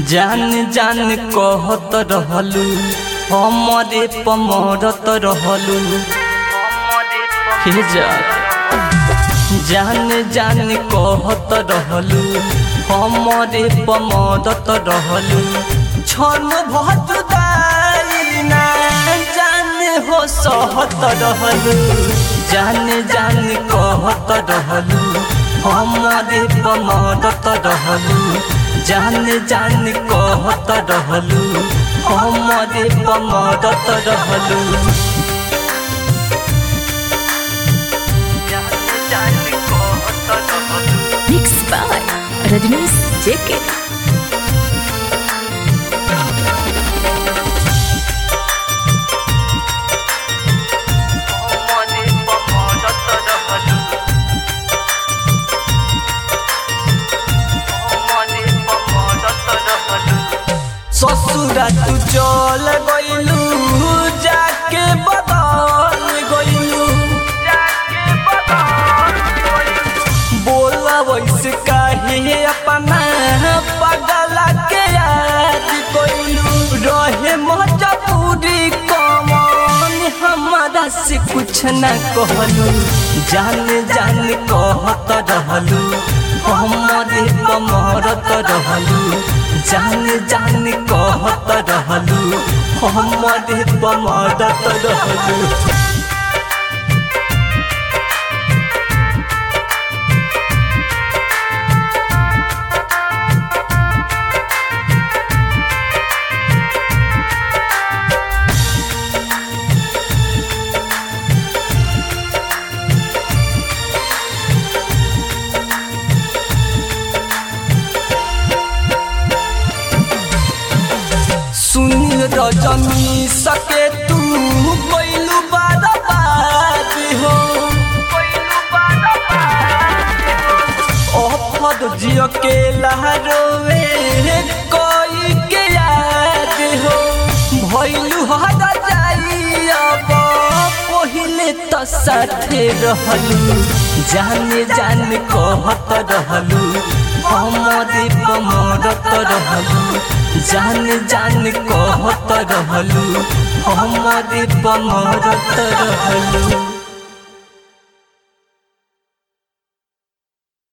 जान जान कहत रहलू हमरे पमरत रहलू हे जा जान जान कहत रहलू हमरे पमरत रहलू छन भत ना जान हो सहत रहलू जान जान कहत रहलू हमरे पमरत रहलू जान जान कहत रहलू हमरे पमरत रहलू जान जान कहत रहलू Mixed by Rajnish JK. हमरे पमरत रहलू हमरे पमरत रहलू ससुरा तू चल गइलू जाके बदल गइलू जाके बदल बोला वैसे काहे अपना पगला के याद गइलू रहे मजबूरी कमन हमारा से कुछ न कहलू जान जान कहत रहलू हमरे कमरत रहलू जान जान कहत रहलू हमरे कमरत रहलू सुन रजनी सके तू कोइलू बाराबाद हो ओफद जियो के लहरोवे कोई के याद हो भइलू हर जाई अब पहिले त साथे रहलू जाने जान कहत रहलू हमरे पमरत रहलू जान जान कहत रहलू हमरे पमरत रहलू